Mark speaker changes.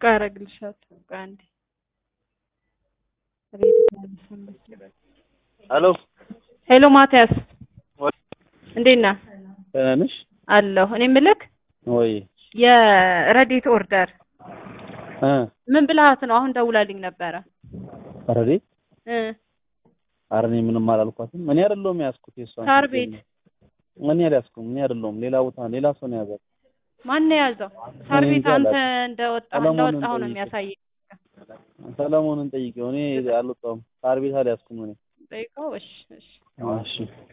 Speaker 1: ቆይ አደርግልሻለሁ። ቆይ አንዴ ሬድ
Speaker 2: ሄሎ
Speaker 1: ሄሎ ማቲያስ
Speaker 2: ወይ
Speaker 1: እንዴት ነህ?
Speaker 2: ደህና ነሽ
Speaker 1: አለሁ። እኔ የምልህ
Speaker 2: ወይ?
Speaker 1: የረዴት ኦርደር
Speaker 2: እ
Speaker 1: ምን ብልሃት ነው? አሁን ደውላልኝ ነበረ
Speaker 2: ረዴ
Speaker 1: እ
Speaker 2: ኧረ እኔ ምንም አላልኳትም። እኔ አይደለሁም የያዝኩት የእሷን
Speaker 1: ሳር ቤት
Speaker 2: እኔ አልያዝኩም። እኔ አይደለሁም ሌላ ቦታ ሌላ ሰው ነው የያዛት።
Speaker 1: ማን ነው የያዘው? ሳር
Speaker 2: እኔ
Speaker 1: ቤት
Speaker 2: እንጃ
Speaker 1: አንተ
Speaker 2: አላውቅም።
Speaker 1: እንደወጣህ
Speaker 2: ሰለሞንን
Speaker 1: እንደወጣሁ ነው
Speaker 2: ጠይቄ።
Speaker 1: የሚያሳየኝ።
Speaker 2: ሰለሞንን ጠይቄው እኔ አልወጣሁም። ሳር ቤት አልያዝኩም እኔ
Speaker 1: ጠይቀው። እሺ እሺ
Speaker 2: እሺ